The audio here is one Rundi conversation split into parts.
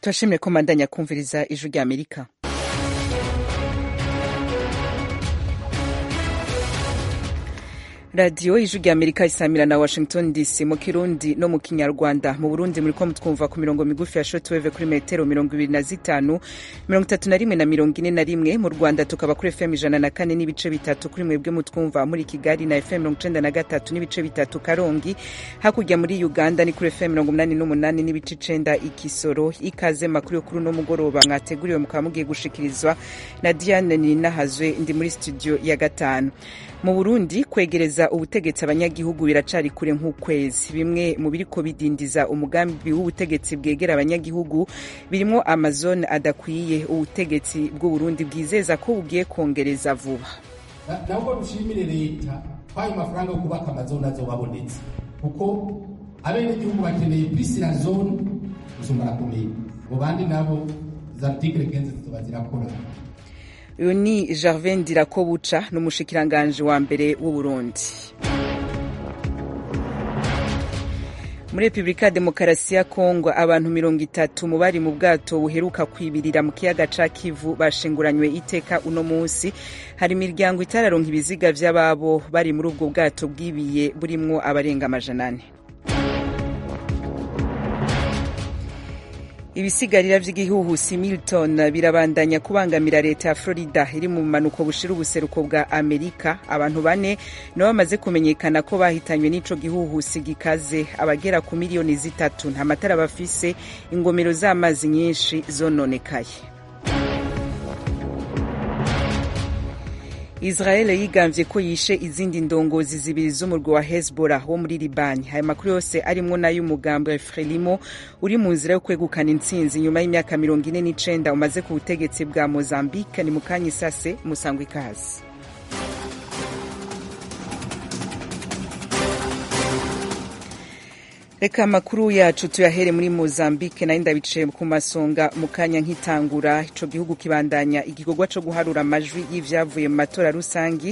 turashimire ko mandanya kumviriza ijwi rya amerika radiyo ijwi rya amerika isamira na washington dc mu kirundi no mu kinyarwanda mu burundi muriko mutwumva ku mirongo migufi ya shortwave kuri metero mirongo ibiri na zitanu mirongo itatu na rimwe na mirongo ine na rimwe mu rwanda tukaba kuri fm ijana na kane n'ibice bitatu kuri mwebwe mutwumva muri kigali na fm mirongo icenda na gatatu n'ibice bitatu karongi hakurya muri uganda ni kuri fm mirongo umunani n'umunani n'ibice icenda ikisoro ikaze makuru yo kuri uno mugoroba mwateguriwe mukaba mugiye gushikirizwa na diane ninahazwe ndi muri studio ya gatanu mu burundi kwegereza ubutegetsi abanyagihugu biracari kure nk'ukwezi bimwe mu biriko bidindiza umugambi w'ubutegetsi bwegera abanyagihugu birimwo amazone adakwiye ubutegetsi bw'uburundi bwizeza ko bugiye kongereza vuba nabwo dushimire leta kwayo mafaranga yo kubaka amazone azobabonetse kuko abenegihugu bakeneye prisila zone gusumba arakomeye mu bandi nabo za artikile kenzi zizoba zirakora uyu ni gervin ndirakobuca ni umushikiranganji wa mbere w'uburundi muri repubulika ya demokarasi ya kongo abantu mirongo itatu mu bari mu bwato buheruka kwibirira mu kiyaga ca kivu bashinguranywe iteka uno munsi hari imiryango itararonka ibiziga vy'ababo bari muri ubwo bwato bwibiye burimwo abarenga amajana ane ibisigarira vy'igihuhusi milton birabandanya kubangamira leta ya florida iri mu bumanuko bushira ubuseruko bwa amerika abantu bane nabo bamaze kumenyekana ko bahitanywe n'ico gihuhusi gikaze abagera ku miliyoni zitatu nta matara bafise ingomero z'amazi nyinshi zononekaye israel yigambye ko yishe izindi ndongozi zibiri z'umurwi wa hezbollah wo muri libani aya makuru yose arimwo n'ay'umugambi wa frelimo uri mu nzira yo kwegukana intsinzi nyuma y'imyaka mirongo ine n'icenda umaze ku butegetsi bwa mozambique ni mu kanya isase musangwa ikazi reka amakuru yacu tuyahere muri mozambique nayo ndabicaye ku masonga mu kanya nk'itangura ico gihugu kibandanya igikorwa co guharura amajwi y'ivyavuye mu matora rusangi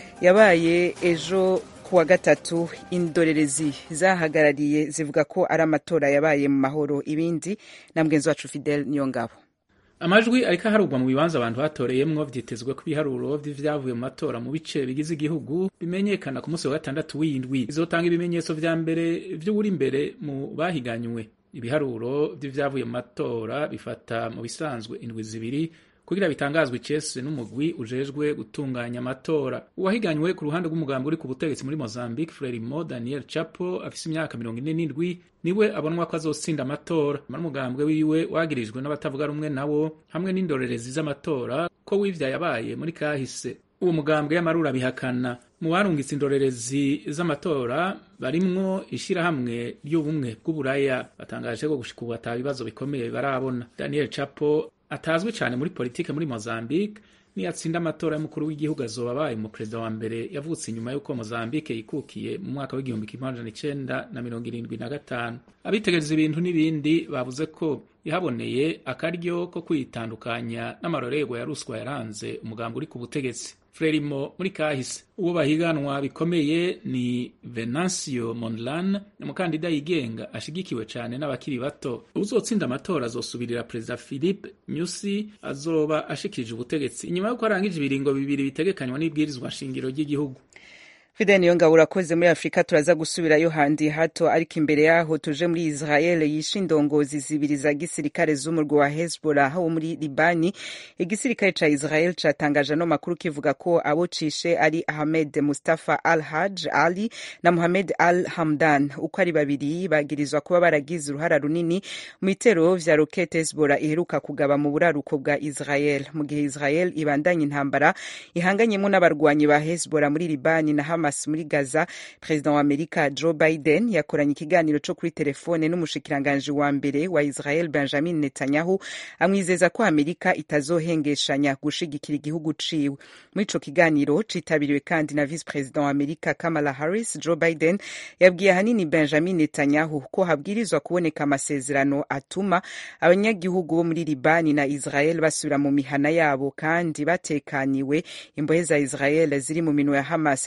yabaye ejo kuwa gatatu indorerezi zahagarariye zivuga ko ari amatora yabaye mu mahoro ibindi na mgenzi wacu fidel niyongabo amajwi ariko aharurwa mu bibanza abantu batoreyemwo vyitezwe ko ibiharuro vy'ivyavuye mu matora mu bice bigize igihugu bimenyekana ku munsi wa gatandatu w'indwi bizotanga ibimenyetso vya mbere vy'uwuri imbere mu bahiganywe ibiharuro vy'ivyavuye mu matora bifata mu bisanzwe indwi zibiri kugira bitangazwe icese n'umugwi ujejwe gutunganya amatora uwahiganywe ku ruhande rw'umugambi uri ku butegetsi muri mozambique frelimo daniel chapo afise imyaka mirongo ine n'indwi niwe abonwa ko azotsinda amatora mara umugambwe wiwe wagirijwe n'abatavuga rumwe nawo hamwe n'indorerezi z'amatora ko wivya yabaye muri kahise uwo mugambwe y'amarura bihakana mu barungitse indorerezi z'amatora barimwo ishirahamwe ry'ubumwe bw'uburaya batangaje ko gushika ubu ata bibazo bikomeye barabona daniel chapo atazwi cyane muri politike muri Mozambique niyatsinda amatora y'umukuru w'igihugu azoba abaye umuperezida wa mbere yavutse inyuma y'uko Mozambique yikukiye mu mwaka w'igihumbi kimwe amajana icenda na mirongo irindwi na gatanu abitegereza ibintu n'ibindi bavuze ko yahaboneye akaryo ko kwitandukanya n'amarorerwa ya ruswa yaranze umugambi uri ku butegetsi frelimo muri kahise uwo bahiganwa bikomeye ni venancio mondlane umukandida yigenga ashigikiwe cyane n'abakiri bato uzotsinda amatora azosubirira perezida philippe nyusi azoba ashikirije ubutegetsi inyuma y'uko arangije ibiringo bibiri bitegekanywa n'ibwirizwa nshingiro ry'igihugu fide niyo ngabo urakoze muri afurika turaza gusubirayo handi hato ariko imbere yaho tuje muri israel yishe indongozi zibiri za gisirikare z'umurwi wa hezbollah wo muri libani igisirikare ca israel catangaje ano makuru kivuga ko abo cishe ari ahmed mustafa al haj ali na muhamed al hamdan uko ari babiri bagirizwa kuba baragize uruhara runini mu bitero vya rokete hezbollah iheruka kugaba mu buraruko bwa israel mu gihe israel ibandanya intambara ihanganyemo n'abarwanyi ba hezbollah muri libani na Hamas muri Gaza perezida wa Amerika Joe Biden yakoranye ikiganiro cyo kuri telefone n'umushikiranganji wa mbere wa Israel Benjamin Netanyahu amwizeza ko Amerika itazohengeshanya gushigikira igihugu ciwe muri ico kiganiro citabiriwe kandi na vice president wa Amerika Kamala Harris Joe Biden yabwiye ahanini Benjamin Netanyahu ko habwirizwa kuboneka amasezerano atuma abanyagihugu bo muri Libani na Israel basubira mu mihana yabo kandi batekaniwe imbohe za Israel ziri mu minwe ya Hamas zikare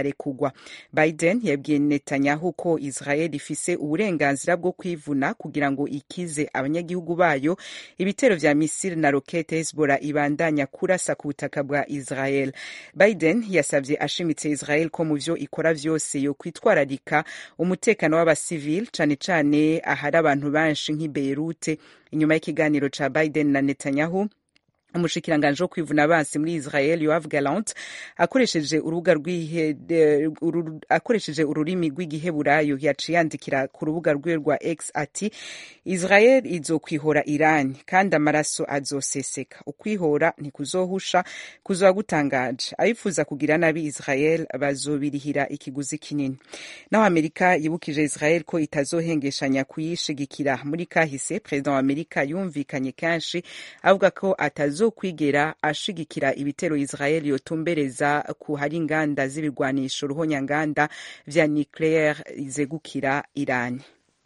bararekugwa biden yabwiye netanyahu ko israel ifise uburenganzira bwo kwivuna kugira ngo ikize abanyagihugu bayo ibitero vya misiri na rokete hezbollah ibandanya kurasa ku butaka bwa israel biden yasavye ashimitse israel ko mu vyo ikora vyose yo kwitwararika umutekano w'abasivili cane cane ahari abantu benshi nk'i beirute inyuma y'ikiganiro ca biden na netanyahu umushikiranganji wo kwivuna abansi muri israel yoav galant akoresheje urubuga akoresheje ururimi rw'igiheburayo yaciye yandikira ku rubuga rwiwe rwa x ati israel izokwihora irani kandi amaraso azoseseka ukwihora ntikuzohusha kuzoba gutangaje abifuza kugira nabi israel bazobirihira ikiguzi kinini naho amerika yibukije israel ko itazohengeshanya kuyishigikira muri kahise perezida wa amerika yumvikanye kenshi avuga ko atazo azokwigera ashigikira ibitero Israel yotumbereza ku hari inganda z'ibigwanisho ruhonyanganda vya nucleaire zegukira Iran.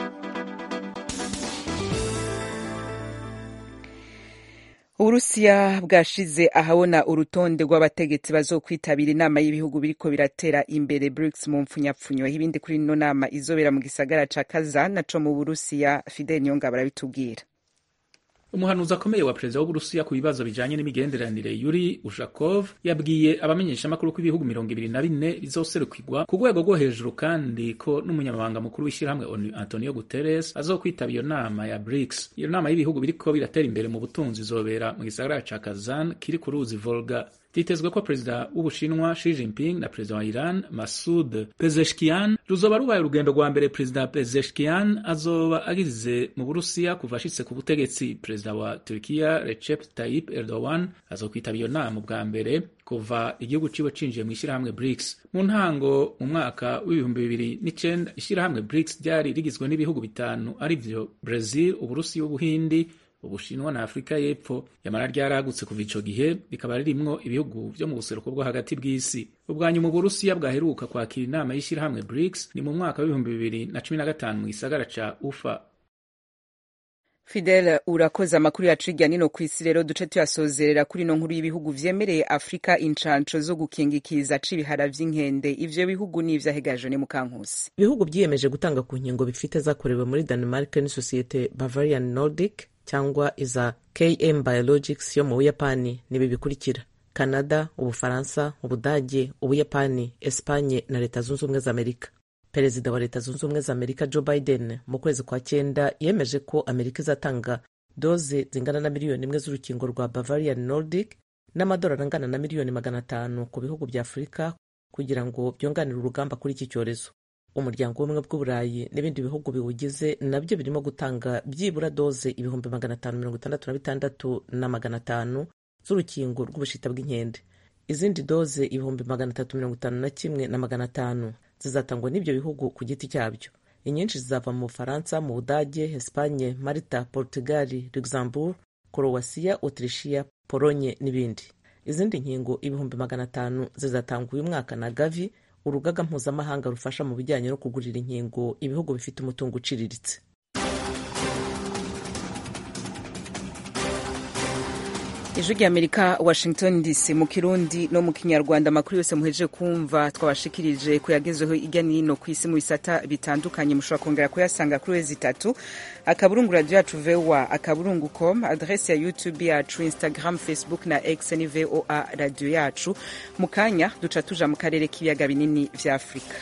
uburusiya bwashize ahabona urutonde rw'abategetsi bazokwitabira inama y'ibihugu biriko biratera imbere brics mu mpfunyapfunyo ibindi kuri ino nama izobera mu gisagara ca kazan naco mu burusiya fidel niyonga barabitubwira umuhanuzi akomeye wa perezida w'uburusiya ku bibazo bijanye n'imigenderanire yuri ushakov yabwiye abamenyeshamakuru ko ibihugu mirongo ibiri na bine bizoserukirwa ku rwego rwo hejuru kandi ko n'umunyamabanga mukuru w'ishyirahamwe onu antonio guterres azokwitaba iyo nama ya brics iyo nama y'ibihugu biriko biratera imbere mu butunzi izobera mu gisagara ca kazan kiri ku ruzi volga vyitezwe ko perezida w'ubushinwa Xi Jinping na perezida wa Iran Masud Pezeshkian ruzoba rubaye urugendo rwa mbere perezida Pezeshkian azoba agize mu Burusiya kuva ashitse ku butegetsi perezida wa Turkiya Recep Tayyip Erdogan azokwitaba iyo nama bwa mbere kuva igihugu ciwe cinjiye mu ishyirahamwe BRICS mu ntango mu mwaka w'ibihumbi bibiri n'icenda ishyirahamwe BRICS ryari rigizwe n'ibihugu bitanu arivyo Brazil Uburusiya Ubuhindi ubushinwa na afurika y'epfo yamara ryaragutse kuva ico gihe rikaba ririmwo ibihugu vyo mu buseruko bwo hagati bw'isi ubwanyuma uburusiya bwaheruka kwakira inama y'ishyirahamwe brics ni mu mwaka w'ibihumbi bibiri na cumi na gatanu mu gisagara ca ufa fidel urakoze amakuru yacu hirya nino ku isi rero duce tuyasozerera kuri ino nkuru y'ibihugu vyemereye afurika incanco zo gukingikiza c'ibihara vy'inkende ivyo bihugu ni ivyahegaje ni mukankusi ibihugu vyiyemeje gutanga ku nkingo bifite zakorewe muri denmark n'isosiyete bavarian nordic cyangwa iza km biologics yo mu buyapani nibi bikurikira canada ubufaransa ubudage ubuyapani espanye na leta zunze ubumwe za amerika perezida wa leta zunze ubumwe za amerika joe biden mu kwezi kwa cyenda yemeje ko amerika izatanga doze zingana na miliyoni imwe z'urukingo rwa bavarian nordic n'amadolari angana na miliyoni magana atanu ku bihugu bya afurika kugira ngo byunganire urugamba kuri iki cyorezo umuryango w'ubumwe bw'uburayi n'ibindi bihugu biwugize nabyo birimo gutanga byibura doze ibihumbi magana atanu mirongo itandatu na bitandatu na magana atanu z'urukingo rw'ubushita bw'inkende izindi doze ibihumbi magana atatu mirongo itanu na kimwe na magana atanu zizatangwa n'ibyo bihugu ku giti cyabyo inyinshi zizava mu bufaransa mu budage espanye malta portugal luxembourg korowasiya autrichia polonye n'ibindi izindi nkingo ibihumbi magana atanu zizatangwa uyu mwaka na gavi urugaga mpuzamahanga rufasha mu bijyanye no kugurira inkingo ibihugu bifite umutungo uciriritse ijwi ry'amerika washington dc mu kirundi no mu kinyarwanda amakuru yose muhejeje kumva twabashikirije kuyagezeho ijya n'ino ku isi mu bisata bitandukanye mushobora kongera kuyasanga kuri wezi itatu akaburungu radiyo yacu voa akaburungu com adrese ya youtube yacu instagram facebook na x ni voa radiyo yacu mu kanya duca tuja mu karere k'ibiyaga binini vya afurika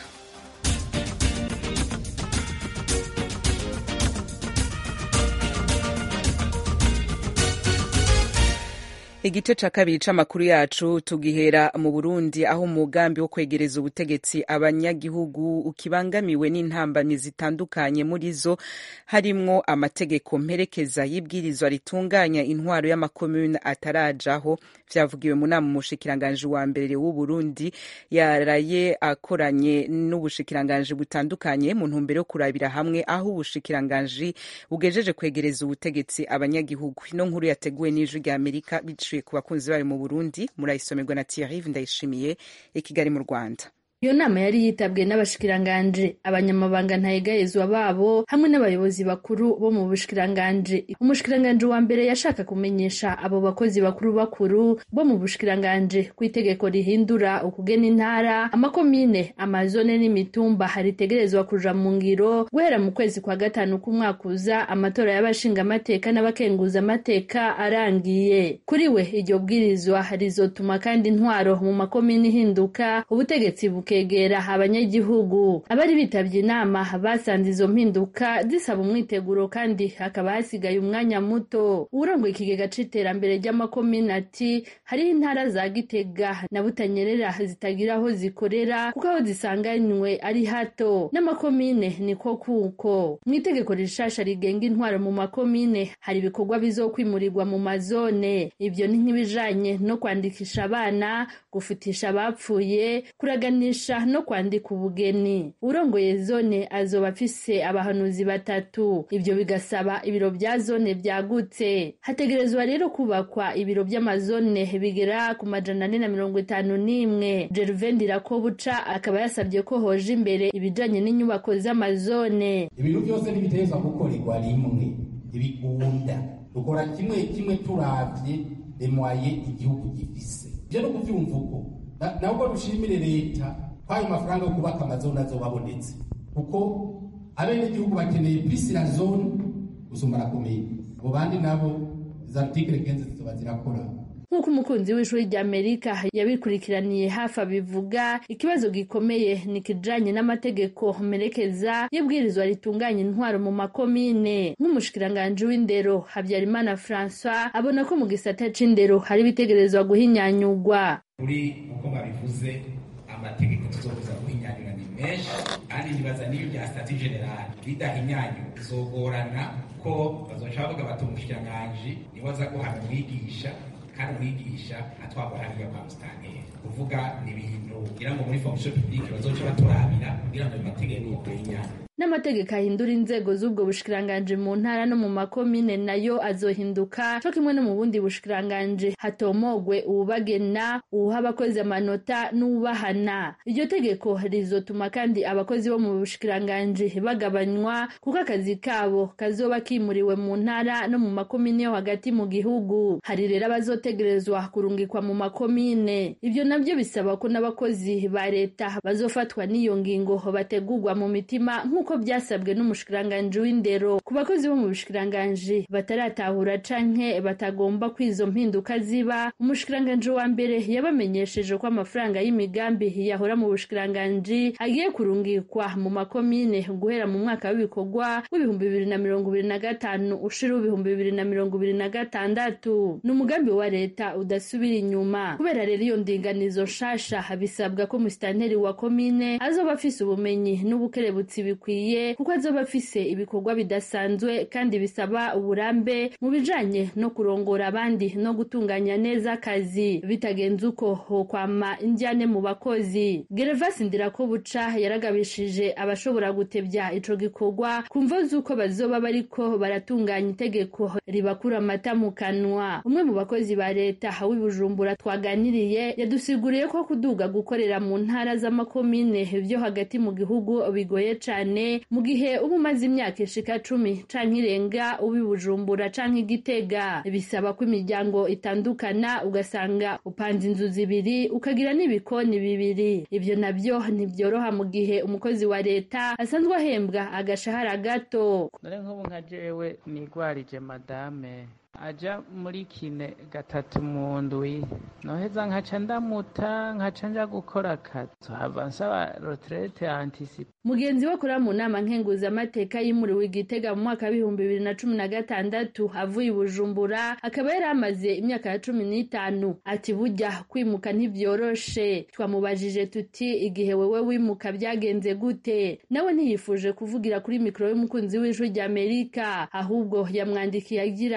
igice ca kabiri c'amakuru yacu tugihera mu burundi aho umugambi wo kwegereza ubutegetsi abanyagihugu ukibangamiwe n'intambamyi zitandukanye muri zo harimwo amategeko mperekeza y'ibwirizwa ritunganya intwaro y'amakomune atarajaho vyavugiwe mu nama umushikiranganji wa mbere w'uburundi yaraye akoranye n'ubushikiranganji butandukanye mu ntumbero yo kurabira hamwe aho ubushikiranganji bugejeje kwegereza ubutegetsi abanyagihugu ino nkuru yateguwe n'ijwi rya amerika biciye ku bakunzi bayo mu burundi murayisomerwa na thierry ndayishimiye i kigali mu rwanda iyo nama yari yitabwe n'abashikiranganje abanyamabanga ntayegayezwa babo hamwe n'abayobozi bakuru bo mu bushikiranganje umushikiranganje wa mbere yashaka kumenyesha abo bakozi bakuru bakuru bo mu bushikiranganje ku itegeko rihindura ukugena intara amakomine amazone n'imitumba haritegerezwa kuja mu ngiro guhera mu kwezi kwa gatanu k'umwaka uza amatora y'abashingamateka n'abakenguzamateka arangiye kuri we iryo bwirizwa rizotuma kandi intwaro mu makomine ihinduka ubutegetsi bukegera abanyagihugu abari bitabye inama basanze izo mpinduka zisaba umwiteguro kandi hakaba hasigaye umwanya muto uwurongoye ikigega c'iterambere ry'amakomine ati hariho intara za gitega na butanyerera zitagira aho zikorera kuko aho zisanganywe ari hato n'amakomine niko kuko mu itegeko rishasha rigenga intwaro mu makomine hari ibikorwa bizokwimurirwa mu mazone ibyo ni nk'ibijanye no kwandikisha abana gufutisha abapfuye kuraganisha no kwandika ubugeni urongoye zone azoba afise abahanuzi batatu ibyo bigasaba ibiro bya zone byagutse hategerezwa rero kubakwa ibiro by'amazone bigera ku majana ane na mirongo itanu n'imwe Gervain Ndirakobuca akaba yasabye ko hoje imbere ibijanye n'inyubako z'amazone ibintu byose ntibitezwa gukorerwa rimwe ibigunda dukora kimwe kimwe turavye remwaye igihugu gifise ivyo no kuvyumva uko nabwo dushimire leta kwayo mafaranga yo kubaka amazone azobabonetse kuko abenegihugu bakeneye plus la zone gusumba la commune abo bandi nabo za article 15 zizoba zirakora nk'uko umukunzi w'ishuri rya amerika yabikurikiraniye hafi abivuga ikibazo gikomeye ni kijanye n'amategeko merekeza y'ibwirizwa ritunganya intwaro mu makomine nk'umushikiranganji w'indero habyarimana francois abona ko mu gisata c'indero hari ibitegerezwa guhinyanyurwa kuri uko babivuze amategeko tuzokuza guhinyanyura ni menshi kandi nibaza n'iyo bya stati general bidahinyanyura bizogorana ko bazoca bavuga bati umushikiranganji niwe aza guhana umwigisha kandi umwigisha atwagwa hariya kwa musitanteri kuvuga ni ibintu kugira ngo muri fonction publique bazoca baturabira kugira ngo ayo mategeko ahinyanyure n'amategeko ahindura inzego z'ubwo bushikiranganje mu ntara no mu makomine nayo azohinduka co kimwe no mu bundi bushikiranganje hatomogwe uwubagena uwuha abakozi amanota n'uwubahana iryo tegeko rizotuma kandi abakozi bo mu bushikiranganje bagabanywa kuko akazi kabo kazoba kimuriwe mu ntara no mu makomine yo hagati mu gihugu hari rero abazotegerezwa kurungikwa mu makomine ivyo navyo bisaba ko n'abakozi ba leta bazofatwa n'iyo ngingo bategurwa mu mitima nk'uko byasabwe n'umushikiranganji w'indero ku bakozi bo mu bushikiranganji bataratahura canke batagomba ko izo mpinduka ziba umushikiranganji wa mbere yabamenyesheje ko amafaranga y'imigambi yahora mu bushikiranganji agiye kurungikwa mu makomine guhera mu mwaka w'ibikorwa w'ibihumbi bibiri na mirongo ibiri na gatanu ushira w'ibihumbi bibiri na mirongo ibiri na gatandatu ni umugambi wa leta udasubira inyuma kubera rero iyo ndinganizo nshasha bisabwa ko musitanteri wa komine azoba afise ubumenyi n'ubukerebutsi bikwiye kuko azoba afise ibikorwa bidasanzwe kandi bisaba uburambe mu bijanye no kurongora abandi no gutunganya neza akazi bitagenze uko hokwama indyane mu bakozi gervasi ndirakobuca yaragabishije abashobora gutebya ico gikorwa ku mvo z'uko bazoba bariko baratunganya itegeko ribakura amata mu kanwa umwe mu bakozi ba leta w'i bujumbura twaganiriye yadusiguriye ko kuduga gukorera mu ntara z'amakomine vyo hagati mu gihugu bigoye cane mu gihe uba umaze imyaka ishika cumi canke irenga uba i bujumbura canke igitega bisaba ko imiryango itandukana ugasanga upanze inzu zibiri ukagira n'ibikoni bibiri ivyo navyo ntivyoroha mu gihe umukozi wa leta asanzwe ahembwa agashahara gato none nk'ubu nka jewe nigwarije madame aja muri kine gatatu mu ndwi noheza nkaca ndamuta nkaca nja gukora akazi hava nsaba retraite anticipe mugenzi we akora mu nama nkenguzamateka yimuriwe igitega mu mwaka w'ibihumbi bibiri na cumi na gatandatu avuye i bujumbura akaba yari amaze imyaka ya cumi n'itanu ati burya kwimuka ntibyoroshe twamubajije tuti igihe wewe wimuka byagenze gute nawe ntiyifuje kuvugira kuri mikoro y'umukunzi w'ijwi ry'amerika ahubwo yamwandikiye agira ati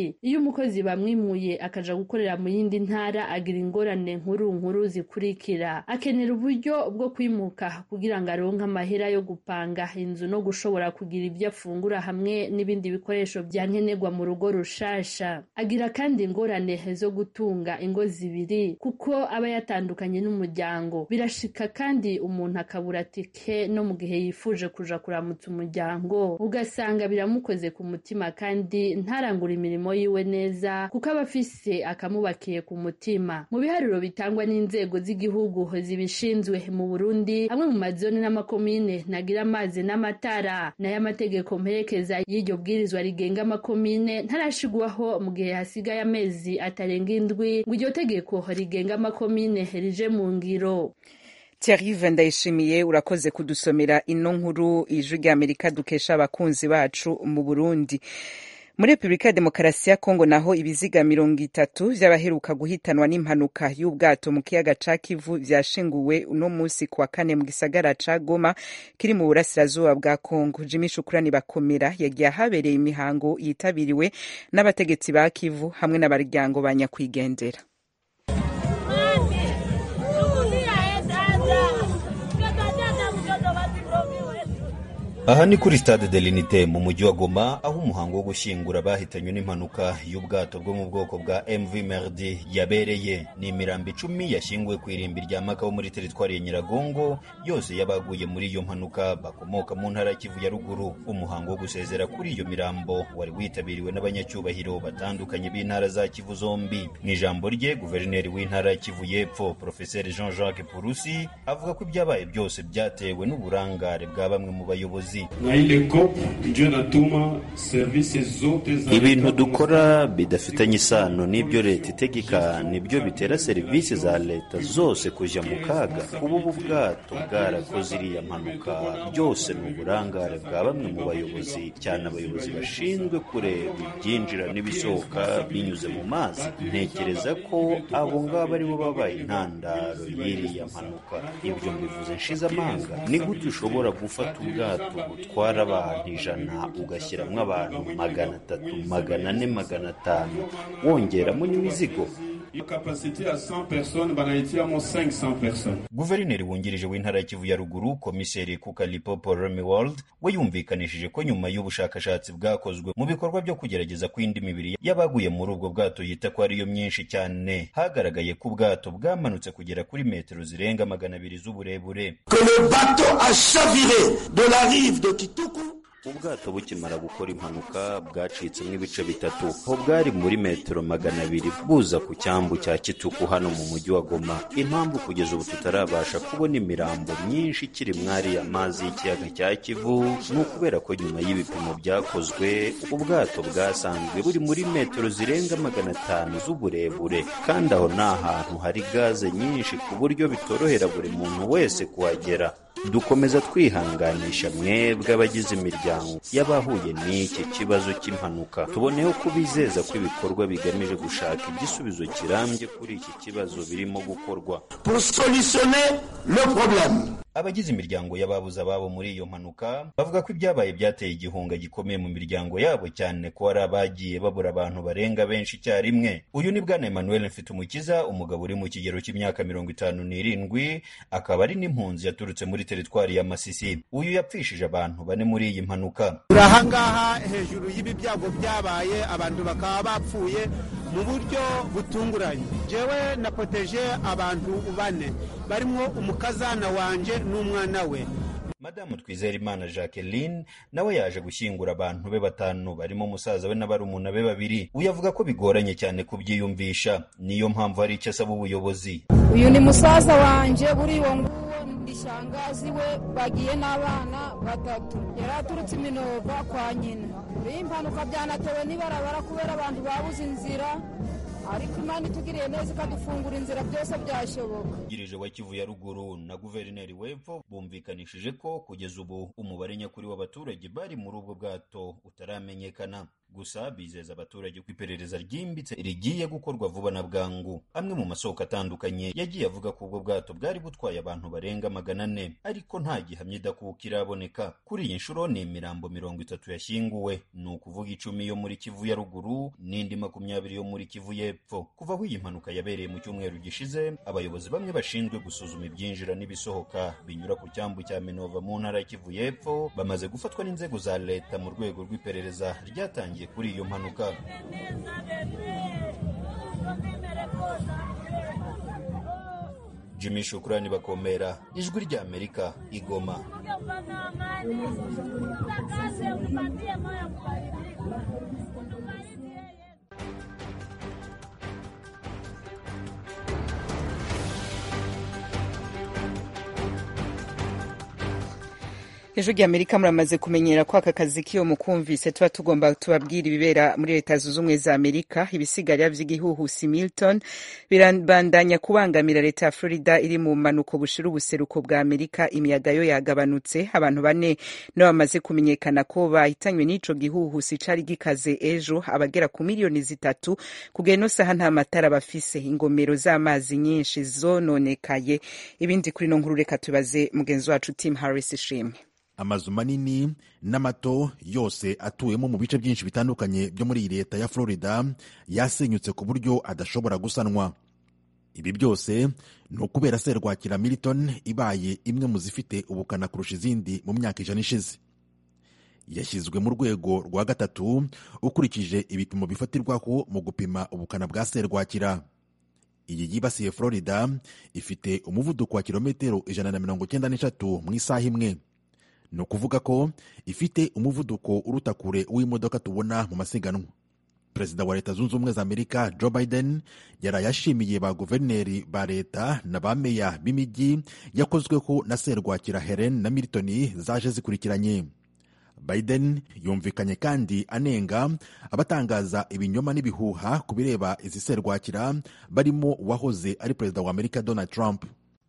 zibiri iyo umukozi bamwimuye akaja gukorera mu yindi ntara agira ingorane nkuru nkuru zikurikira akenera uburyo bwo kwimuka kugira ngo aronke amahera yo gupanga inzu no gushobora kugira ibyo afungura hamwe n'ibindi bikoresho bya nkenerwa mu rugo rushasha agira kandi ingorane zo gutunga ingo zibiri kuko aba yatandukanye n'umuryango birashika kandi umuntu akabura tike no mu gihe yifuje kuja kuramutsa umuryango ugasanga biramukoze ku mutima kandi ntarangura imirimo yiwe neza kuko aba afise akamubakiye ku mutima mu biharuro bitangwa n'inzego z'igihugu zibishinzwe mu Burundi amwe mu mazone n'amakomine nagira amazi n'amatara nayo amategeko mperekeza y'iryo bwirizwa rigenga amakomine ntarashigwaho mu gihe hasigaye amezi atarenga indwi ngo iryo tegeko rigenga amakomine rije mu ngiro Thierry Ndayishimiye urakoze kudusomera ino nkuru ijwi ry'Amerika dukesha abakunzi bacu mu Burundi muri repubulika ya demokarasi ya kongo naho ibiziga mirongo itatu vy'abaheruka guhitanwa n'impanuka y'ubwato mu kiyaga ca kivu vyashinguwe uno musi kuwa kane mu gisagara ca goma kiri mu burasirazuba bwa kongo jimi shukurani bakomera yagiye ahabereye imihango yitabiriwe n'abategetsi ba kivu hamwe n'abaryango ba nyakwigendera aha ni kuri stade de l'unité mu mujyi wa goma aho umuhango wo gushyingura abahitanywe n'impanuka y'ubwato bwo mu bwoko bwa mv merdi yabereye ni imirambo icumi yashyinguwe ku irimbi rya makaho muri teritwari ya nyiragongo yose y'abaguye muri iyo mpanuka bakomoka mu ntara ya kivu ya ruguru umuhango wo gusezera kuri iyo mirambo wari witabiriwe n'abanyacyubahiro batandukanye b'intara za kivu zombi mu ijambo rye guverineri w'intara ya kivu y'epfo profeseri jean jacques purusi avuga ko ibyabaye byose byatewe n'uburangare bwa bamwe mu bayobozi ibintu dukora bidafitanye isano n'ibyo leta itegeka nibyo bitera serivisi za leta zose kujya mu kaga kuba ubu bwato bwarakoze iriya mpanuka byose ni uburangare bwa bamwe mu bayobozi cyane abayobozi bashinzwe kureba ibyinjira n'ibisohoka binyuze mu mazi ntekereza ko abo ngabo aribo babaye intandaro y'iriya mpanuka ibyo mbivuze nshize amanga ni gute ushobora gufata ubwato butwara abantu ijana ugashyiramo abantu magana atatu magana ane magana atanu wongeramo n'imizigo guverineri wungirije w'intara ya kivu ya ruguru komiseri kukalipopo remy world we yumvikanishije ko nyuma y'ubushakashatsi bwakozwe mu bikorwa byo kugerageza kw'indi mibiri y'abaguye muri ubwo bwato yita ko ariyo myinshi cyane hagaragaye ko ubwato bwamanutse kugera kuri metero zirenga magana abiri z'uburebure ubwato bukimara gukora impanuka bwacitsemo ibice bitatu ho bwari muri metero magana abiri buza ku cyambu cya kituku hano mu mujyi wa goma impamvu kugeza ubu tutarabasha kubona imirambo myinshi ikiri mwari amazi y'ikiyaga cya kivu ni ukubera ko nyuma y'ibipimo byakozwe ubwato bwasanzwe buri muri metero zirenga magana atanu z'uburebure kandi aho ni ahantu hari gaze nyinshi ku buryo bitorohera buri muntu wese kuhagera dukomeza twihanganisha mwebwe abagize imiryango y'abahuye n'iki kibazo cy'impanuka tuboneho kubizeza ko ibikorwa bigamije gushaka igisubizo kirambye kuri iki kibazo birimo gukorwa abagize imiryango y'ababuze ababo muri iyo mpanuka bavuga ko ibyabaye byateye igihunga gikomeye mu miryango yabo cyane ko hari abagiye babura abantu barenga benshi icyarimwe uyu ni bwana emmanuel mfitumukiza umugabo uri mu kigero cy'imyaka mirongo itanu n'irindwi akaba ari n'impunzi yaturutse muri teritwari ya masisi uyu yapfishije abantu bane muri iyi mpanuka turi ahangaha hejuru y'ibi byago byabaye abantu bakaba bapfuye mu buryo butunguranye jewe napoteje abantu bane barimo umukazana wanje n'umwana we madamu twizerimana jacqueline nawe yaje gushyingura abantu be batanu barimo umusaza we n'abarumuna be babiri uyu avuga ko bigoranye cyane kubyiyumvisha niyo mpamvu hari icyo asaba ubuyobozi uyu ni musaza wanjye buri uwo nguwo ni shangazi we bagiye n'abana batatu yari aturutse iminova kwa nyina iyi mpanuka byanatewe n'ibarabara kubera abantu babuze inzira ariko imana itugiriye neza ikadufungura inzira byose byashoboka girije wa kivu ya ruguru na guverineri w'epfo bumvikanishije ko kugeza ubu umubare nyakuri w'abaturage bari muri ubwo bwato utaramenyekana gusa bizeza abaturage ko iperereza ryimbitse rigiye gukorwa vuba na bwangu amwe mu masoko atandukanye yagiye avuga ko ubwo bwato bwari butwaye abantu barenga magana ane ariko nta gihamya idakuka iraboneka kuri iyi nshuro ni imirambo mirongo itatu yashyinguwe ni ukuvuga icumi yo muri kivu ya ruguru n'indi makumyabiri yo muri kivu y'epfo kuva aho iyi mpanuka yabereye mu cyumweru gishize abayobozi bamwe bashinzwe gusuzuma ibyinjira n'ibisohoka binyura ku cyambu cya minova mu ntara ya kivu y'epfo bamaze gufatwa n'inzego za leta mu rwego rw'iperereza ryatangiye kuri iyo mpanuka jimmy shukurani bakomera ijwi rya amerika igoma ejo ry'amerika muramaze kumenyera ko aka kazi k'iyo mukumvise tuba tugomba tubabwira ibibera muri leta zunze ubumwe za amerika ibisigarira vy'igihuhusi milton birabandanya kubangamira leta ya florida iri mu manuko bushira ubuseruko bwa amerika imiyaga yo yagabanutse abantu bane nibo bamaze kumenyekana ko bahitanywe n'ico gihuhusi cari gikaze ejo abagera ku miliyoni zitatu kugera ino saha nta matara bafise ingomero z'amazi nyinshi zononekaye ibindi kuri no nkuru reka tubaze mugenzi wacu tim harris ishimwe amazu manini n'amato yose atuwemo mu bice byinshi bitandukanye byo muri iyi leta ya florida yasenyutse ku buryo adashobora gusanwa ibi byose ni ukubera serwakira militon ibaye imwe mu zifite ubukana kurusha izindi mu myaka ijana ishize yashyizwe mu rwego rwa gatatu ukurikije ibipimo bifatirwaho mu gupima ubukana bwa serwakira iyi yibasiye florida ifite umuvuduko wa kilometero ijana na mirongo icyenda n'eshatu mu isaha imwe ni ukuvuga ko ifite umuvuduko uruta kure w'imodoka tubona mu masiganwa perezida wa leta zunze ubumwe za amerika joe biden yaraye ashimiye ba guverineri ba leta na ba meya b'imijyi yakozweho na serwakira helen na milton zaje zikurikiranye biden yumvikanye kandi anenga abatangaza ibinyoma n'ibihuha ku bireba izi serwakira barimo uwahoze ari perezida wa amerika donald trump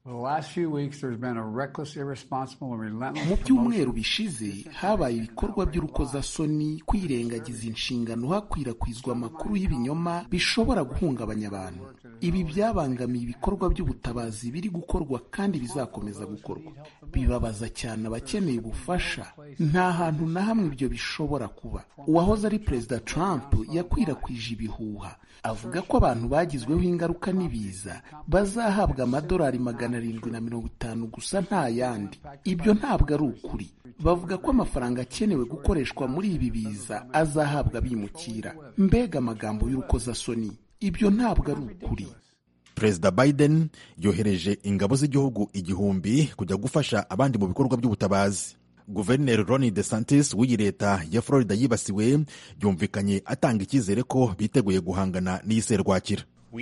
mu byumweru bishize habaye ibikorwa by'urukozasoni kwirengagiza inshingano hakwirakwizwa amakuru y'ibinyoma bishobora guhungabanya abantu ibi byabangamiye ibikorwa by'ubutabazi biri gukorwa kandi bizakomeza gukorwa bibabaza cyane abakeneye ubufasha nta hantu na hamwe ibyo bishobora kuba uwahoze ari perezida trump yakwirakwije ibihuha avuga ko abantu bagizweho ingaruka n'ibiza bazahabwa amadolari magana arindwi na mirongo itanu gusa nta yandi ibyo ntabwo ari ukuri bavuga ko amafaranga akenewe gukoreshwa muri ibi biza azahabwa bimukira mbega amagambo y'urukozasoni ibyo ntabwo ari ukuri perezida biden yohereje ingabo z'igihugu igihumbi kujya gufasha abandi mu bikorwa by'ubutabazi guverineri ron desantis w'iyi leta ya florida yibasiwe yumvikanye atanga icyizere ko biteguye guhangana n'iyi serwakira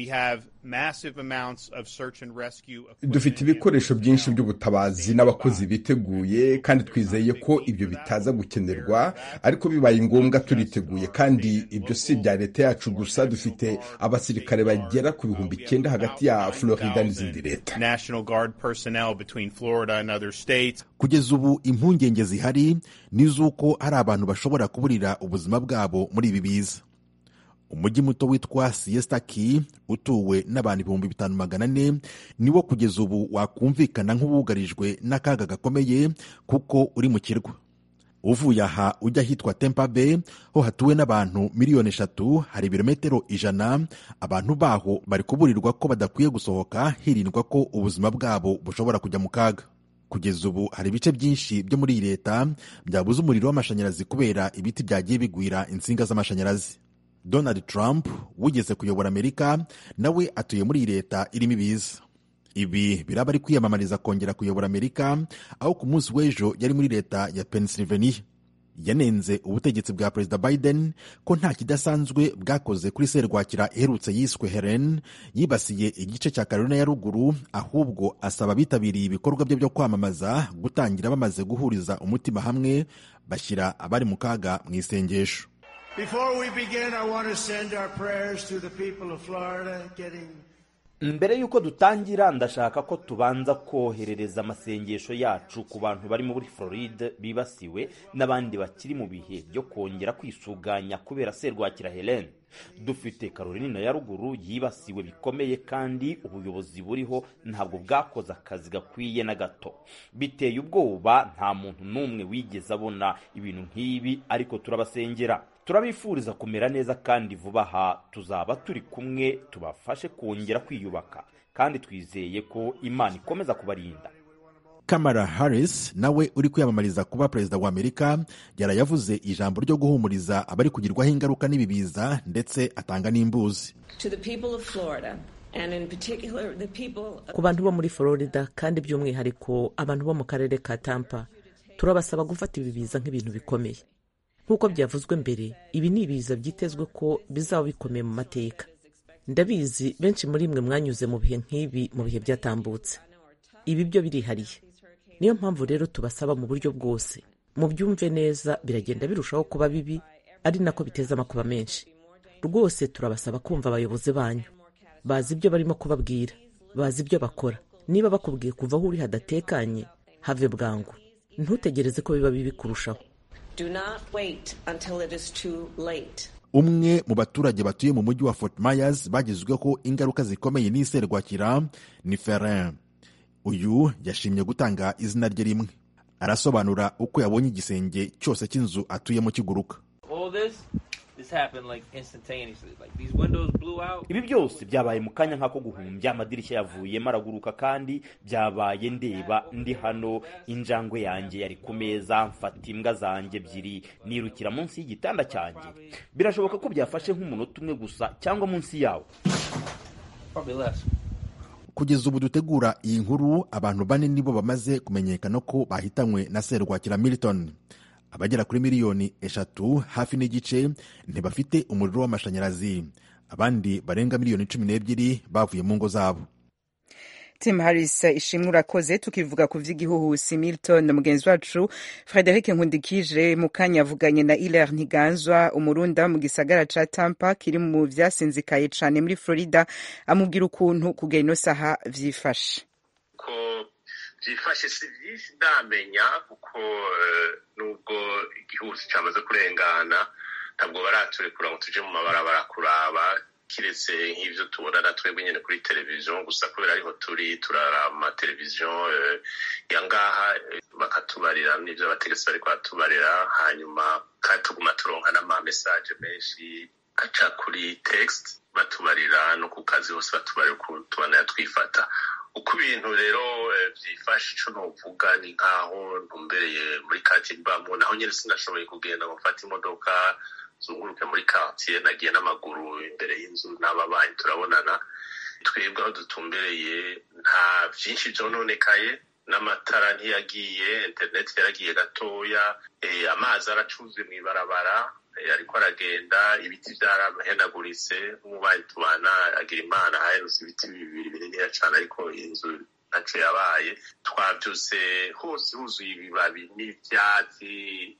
dufite ibikoresho byinshi by'ubutabazi n'abakozi biteguye kandi twizeye ko ibyo bitaza gukenerwa ariko bibaye ngombwa turiteguye kandi ibyo si ibya leta yacu gusa dufite abasirikare bagera ku bihumbi icyenda hagati ya florida n'izindi leta kugeza ubu impungenge zihari ni iz'uko hari abantu bashobora kuburira ubuzima bwabo muri ibi biza umujyi muto witwa siesta key utuwe n'abantu ibihumbi bitanu magana ane niwo kugeza ubu wakumvikana nk'uwugarijwe n'akaga gakomeye kuko uri mu kirwa uvuye aha ujya ahitwa tempa bay ho hatuwe n'abantu miliyoni eshatu hari ibirometero ijana abantu baho bari kuburirwa ko badakwiye gusohoka hirindwa ko ubuzima bwabo bushobora kujya mu kaga kugeza ubu hari ibice byinshi byo muri iyi leta byabuze umuriro w'amashanyarazi kubera ibiti byagiye bigwira insinga z'amashanyarazi donald trump wigeze kuyobora amerika nawe atuye muri iyi leta irimo ibiza ibi biraba ari kwiyamamariza kongera kuyobora amerika aho ku munsi w'ejo yari muri leta ya pennsylvania yanenze ubutegetsi bwa perezida biden ko nta kidasanzwe bwakoze kuri serwakira iherutse yiswe helen yibasiye igice cya carolina ya ruguru ahubwo asaba abitabiriye ibikorwa bye byo kwamamaza gutangira bamaze guhuriza umutima hamwe bashyira abari mu kaga mu isengesho Before we begin, I want to send our prayers to the people of Florida getting mbere y'uko dutangira ndashaka ko tubanza koherereza amasengesho yacu ku bantu bari muri floride bibasiwe n'abandi bakiri mu bihe byo kongera kwisuganya kubera serwakira helene dufite carolina ya ruguru yibasiwe bikomeye kandi ubuyobozi buriho ntabwo bwakoze akazi gakwiye na gato biteye ubwoba nta muntu n'umwe wigeze abona ibintu nk'ibi ariko turabasengera turabifuriza kumera neza kandi vuba aha tuzaba turi kumwe tubafashe kongera kwiyubaka kandi twizeye ko imana ikomeza kubarinda kamara harris nawe uri kwiyamamariza kuba perezida wa amerika yarayavuze ijambo ryo guhumuriza abari kugirwaho ingaruka n'ibi biza ndetse atanga n'imbuzi ku bantu bo muri florida kandi by'umwihariko abantu bo mu karere ka tampa turabasaba gufata ibi biza nk'ibintu bikomeye nk'uko byavuzwe mbere ibi ni ibiza byitezwe ko bizaba bikomeye mu mateka ndabizi benshi muri mwe mwanyuze mu bihe nk'ibi mu bihe byatambutse ibi byo birihariye niyo mpamvu rero tubasaba mu buryo bwose mubyumve neza biragenda birushaho kuba bibi ari nako biteza amakuba menshi rwose turabasaba kumva abayobozi banyu bazi ibyo barimo kubabwira bazi ibyo bakora niba bakubwiye kuva aho uri hadatekanye have bwangu ntutegereze ko biba bibi kurushaho umwe mu baturage batuye mu mujyi wa fort myers bagizweho ingaruka zikomeye n'iserwakira ni ferin uyu yashimye gutanga izina rye rimwe arasobanura uko yabonye igisenge cyose cy'inzu atuyemo kiguruka ibi byose byabaye mu kanya nk'ako guhumbya amadirishya yavuyemo araguruka kandi byabaye ndeba ndi hano injangwe yanjye yari ku meza mfata imbwa zanjye ebyiri nirukira munsi y'igitanda cyanjye birashoboka ko byafashe nk'umunota umwe gusa cyangwa munsi yawo kugeza ubu dutegura iyi nkuru abantu bane nibo bamaze kumenyekana ko bahitanywe na serwakira milton abagera kuri miliyoni eshatu hafi n'igice ntibafite umuriro w'amashanyarazi abandi barenga miliyoni cumi n'ebyiri bavuye mu ngo zabo tim harris ishimwe urakoze tukivuga ku vy'igihuhusi milton mugenzi wacu frederic nkundikije mu kanya yavuganye na iler ntiganzwa umurunda mu gisagara ca tampa kiri mu vyasinzikaye cane muri florida amubwira ukuntu kugera ino saha vyifashe ko byifashe si byinshi ndamenya kuko nubwo igihuhusi cyamaze kurengana ntabwo baraturekura ngo tuje mu mabarabara kuraba kiretse nk'ibyo tubona na twebwe nyine kuri televiziyo gusa kubera ariho turi turara amateleviziyo ya ngaha bakatubarira n'ibyo abategetsi bari kuhatubarira hanyuma kandi tuguma turonka n'amamesaje menshi aca kuri text batubarira no ku kazi hose batubarira ukuntu tubana twifata uko ibintu rero byifashe ico novuga ni nk'aho ntumbereye muri karitsiye mbamo naho nyine sinashoboye kugenda ngo mfate imodoka zunguruke muri karitsiye nagiye n'amaguru imbere y'inzu n'ababanyi turabonana twebwe aho dutumbereye nta byinshi byononekaye n'amatara ntiyagiye interineti yaragiye gatoya amazi aracuze mu ibarabara ariko aragenda ibiti byarahenaguritse nk'umubanyi tubana agira imana haherutse ibiti bibiri bininiya cyane ariko inzu ntacyo yabaye twabyutse hose huzuye ibibabi n'ibyatsi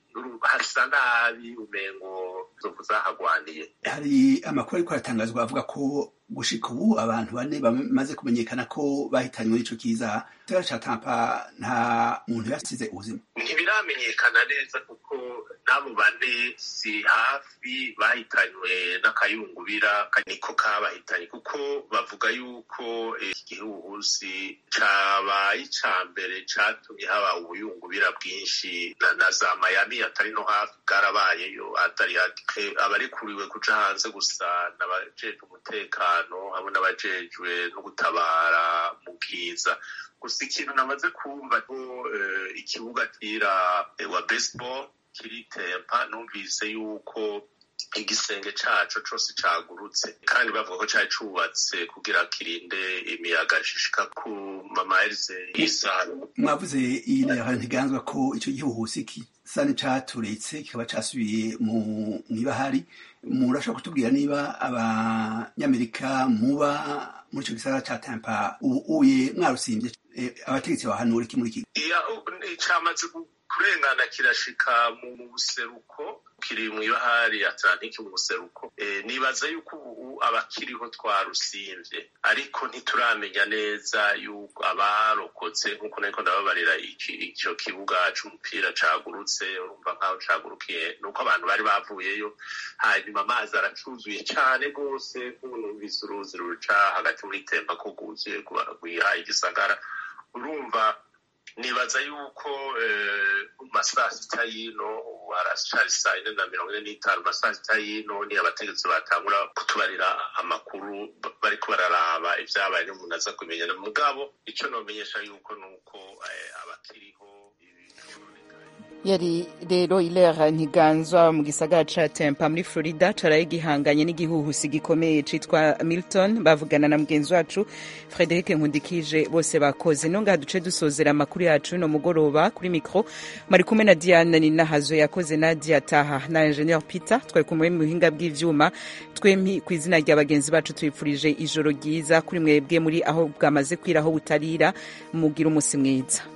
hasa nabi umengo inzovu zahagwaniye hari amakuru ariko aratangazwa avuga ko gushika ubu abantu bane bamaze kumenyekana ko bahitanywe n'ico kiza igisagara ca tampa nta muntu yasize ubuzima ntibiramenyekana neza kuko n'abo bane si hafi bahitanywe n'akayungubira niko kabahitanye kuko bavuga yuko iki gihuhusi cabaye ica mbere catumye haba ubuyungubira bwinshi na za mayami atari no hafi bwarabayeyo atari hake abarikuriwe kuja hanze gusa n'abajejwe umutekano hamwe n'abajejwe no gutabara mu bwiza gusa ikintu namaze kumva ko ikibuga kira wa baseball kiri tempa numvise yuko igisenge caco cose cagurutse kandi bavuga ko cari cubatse kugira kirinde imiyaga ishika ku mamaelize y'isano mwavuze iyi nayo ntiganzwa ko ico gihuhusi kisa n'icaturetse kikaba casubiye mu mwibahari murashobora kutubwira niba abanyamerika muba muri ico gisagara ca tampa ubu uye mwarusimbye abategetsi bahanura iki muri iki camaze kurengana kirashika mu buseruko kiri mu ibahari atlantike mu buseruko nibaza yuko ubu abakiriho twarusimvye ariko ntituramenya neza yuko abarokotse nk'uko nariko ndababarira ico kibuga c'umupira cagurutse urumva nk'aho cagurukiye nuko abantu bari bavuyeyo hanyuma amazi aracuzuye cane rwose nk'ubu numvise uruzi ruca hagati muri temba ko rwuzuye rwiha igisagara urumva nibaza yuko mu masaa sita y'ino ubu haracari saa ine na mirongo ine n'itanu masaa sita y'ino ni abategetsi batangura kutubarira amakuru bariko bararaba ivyabaye n'umuntu aza kumenya mugabo ico nomenyesha yuko nuko abakiriho yari rero ilera ntiganzwa mu gisagara ca tempa muri florida caraye gihanganye n'igihuhusi gikomeye citwa milton bavugana na mugenzi wacu frederic nkundikije bose bakoze no ngaha duce dusozera amakuru yacu no mugoroba kuri mikro mari kumwe na diana ninahazo yakoze nadia taha na ingenieur peter twari kumwe mu buhinga bw'ivyuma twempi ku izina rya bagenzi bacu twifurije ijoro ryiza kuri mwebwe muri aho bwamaze kwira aho butarira mugira umusi mwiza